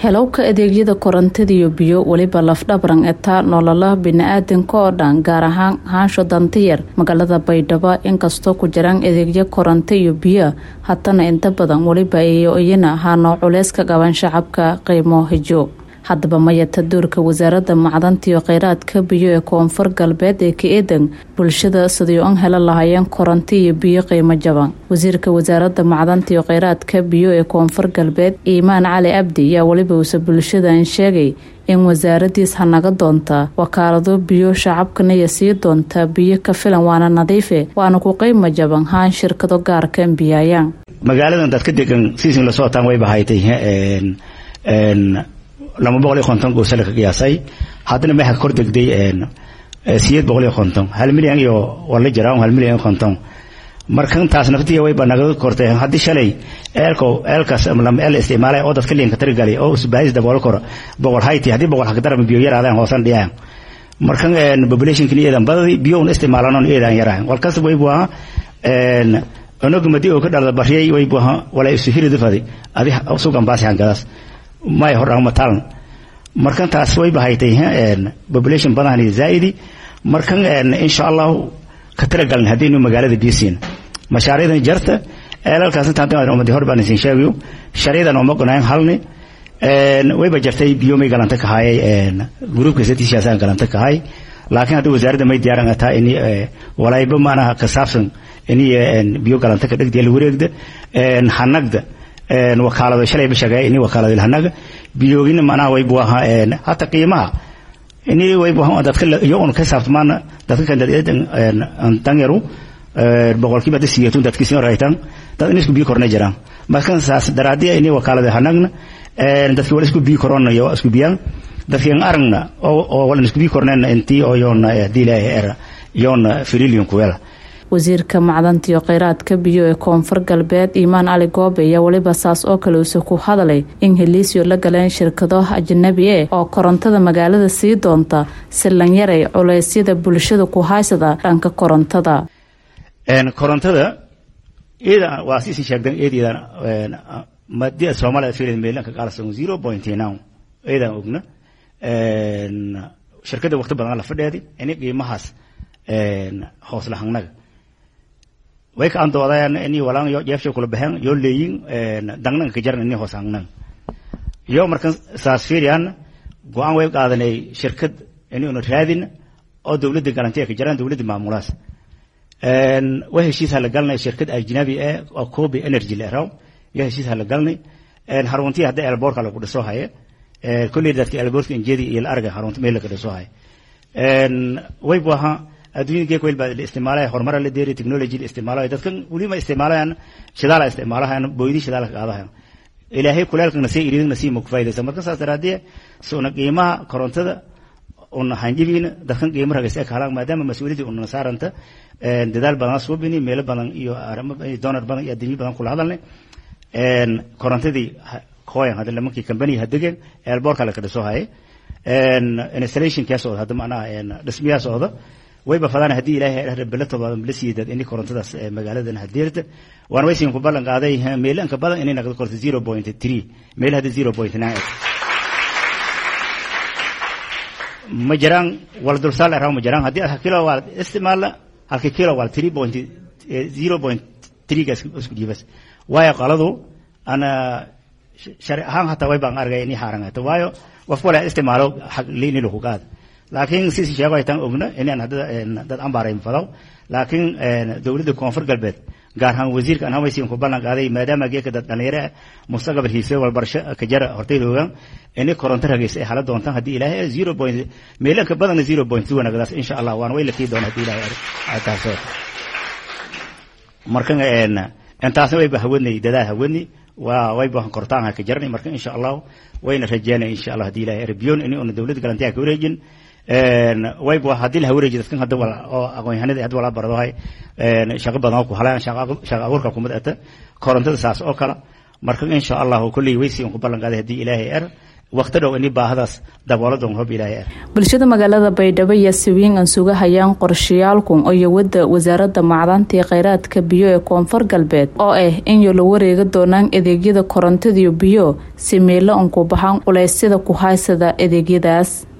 helowka adeegyada korontada iyo biyo weliba lafdhabran etaa nololaha bini-aadanka oo dhan gaar ahaan haansho dantiyar magaalada baydhabo inkastoo ku jiraan adeegyo koronto iyo biyo haddana inta badan weliba iyo iyana haanoo culeys ka qaban shacabka qiimo hijo haddaba mayata doorka wasaaradda macdanta iyo kheyraadka biyo ee koonfur galbeed ee ka-eedan bulshada sidii un hela lahaayeen koronto iyo biyo qiimo jaban wasiirka wasaaradda macdanta iyo kheyraadka biyo ee koonfur galbeed iimaan cali abdi ayaa weliba uuse bulshadan sheegay in wasaaradiis hanaga doonta wakaalado biyo shacabkana iyo sii doonta biyo ka filan waana nadiife waana ku qiimo jaban haan shirkado gaarka biyaayaan magaaladan dad ka degan siisin la socotaan wayba haytay laba boqol iyo konton goosala ka qiyaasay haddana meexa kor degday sideed boqol iyo konton hal milyan iyo waa la jiraa hal milyan iyo konton marka intaas naftiya way banaga kortay haddii shalay eelko eelkaas lama eel isticmaalay oo dadka liinka tarigalay oo usbaahis daboolo koro boqol hayti haddii boqol hagdarama biyo yaraadaan hoosan dhiyaan marka populationkin eedan badadi biyo un isticmaalanon eedan yaraan walkas way buaha onog madi oo ka dhalda bariyay way buaha walaa isu hirida fadi adi sugan baasi hangadaas may hordhaan matalan markan taas way bahaytay population badan zaa'idi markan insha allah ka tiragalin haddaynu magaalada biyasiina mashaariicdan jarta eelalkaas intaan umadi hor baan isin sheegayo sharciyadan uma gonayn halni wayba jartay biyo may galanta kahaayay gruupka satiishaasaan galanta kahay laakiin hadda wasaaradda may diyaaran ataa ini walayba maanaha ka saabsan ini biyo galanta ka dhegdiya la wareegda hanagda wakaalado shalayba sheegay ini wakaalado hanaga biyoogina macnaha way buu ahaa hata qiimaha ini way buu ahaa dadka iyagoon ka saabtamaan dadka kan danyaru boqolkiiba dad siyeetun dadkii soo raytan dad in isku biyo korna jiraan markan saas daraadiya ini wakaalado hanagna dadkii wala isku biyo korona iyo isku biyaan dadkii aan aragna oo wala isku biyo kornayna intii oo yoona hadii ilaahay era yoona firillion kuwela wasiirka macdanta iyo kheyraadka biyo ee koonfur galbeed iimaan cali goobe ayaa weliba saas oo kale uuse ku hadalay in heliisyo la galeen shirkado ajanabi e oo korontada magaalada sii doonta si lanyaray culeysyada bulshada ku haysada dhanka korontada korontada iyada waa siisi sheegdan iyadiidan madida soomaaliya fiilid meelanka qaalasan zero point now iyadan ogna shirkada waqti badan la fadheedi ini qiimahaas hoos lahangnaga way ka andoodayaan ini walaan yo jeefshay kula baxeen yoo leeyin dangnanga ka jaran ini hoos hangnan yo markan saas fiiriyaan go-aan way qaadanay shirkad ini una raadin oo dowladda galantiya ka jaraan dowladda maamulaas way heshiis hala galnay shirkad ajnabi eh oo kobe energy la eraw yo heshiis hala galnay haruntiya hadda elboorka lagu dhiso haye kolley dadka elboorka injeedi iyo la arga harunta meel laga dhiso haye way bu ahaa adduunyada geek weyl baa la isticmaalaya horumara la deeri technology la isticmaalayo dadkan weliba isticmaalayaan shidaala isticmaalahayan booydi shidaala ka qaadahayan ilaahay kuleelkana sii iridina sii ma ku faa'idaysa marka saas daraadee suna qiimaha korontada una hanjibiina dadkan qiimo ragaysa ka halaan maadaama mas-uuliyadii una saaranta dadaal badan soo bini meelo badan iyo arrimo donar badan iyo adduunyo badan kula hadalnay korontadii kooyan hadda lamankii company hadegeen eelboorka la ka dhiso haye installation kaa socda hadda macnaha dhismiyaa socda wayba fadaan haddii ilaahay rabelatooda la siiyay ini korontadaas magaaladan hadeerta waan waysin ku ballan qaaday meelanka badan inay naqdo korto zero point three meel hadda zero point nine ma jiraan wala dulsaal araw ma jiraan haddii kilo waa isticmaala halka kilo waa three point zero point three ga isku dhiibas waayo qaladu ana shari ahaan hataa way baan argay inay haarangaato waayo qof wala isticmaalo xaq liini lagu qaad laakiin si sheego ay tan ogna inaan hadda dad ambaarayn fadaw laakiin dowladda koonfur galbeed gaar ahaan wasiirka aan hawaysiin ku ballan qaaday maadaama geeka dad dhalinyaro mustaqbal hiise walbarasho ka jara hortayda ogaan inay koronto ragaysa ay hala doontaan haddii ilaahay zero point meelanka badanna zero point two wanagadaas insha allah waan way la kii doona haddii ilaahay taasoo marka intaasna wayba hawadnay dadaa hawadni waa wayba kortaan ha ka jarnay marka insha allah wayna rajeynay insha allah haddii ilaahay erbiyon in una dowladda galantiya ka wareejin wayba haddii la wareeji dadkan hadda wala oo aqoon-yahanada hadda wala bardohay shaqo badan oo ku halaan shaqo abuurka kuma data korontada saas oo kale marka insha allah kulley waysi ku ballan qaaday haddii ilaahay er waqti dhow ini baahadaas dabooladon hob ilaahay bulshada magaalada baydhabo iyo siwiin aan suga hayaan qorshayaalkun iyo wadda wasaaradda macdanta iyo kheyraadka biyo ee koonfur galbeed oo ah in yo la wareega doonaan adeegyada korontadiyo biyo si meelo unku baxaan culeysyada ku haysada adeegyadaas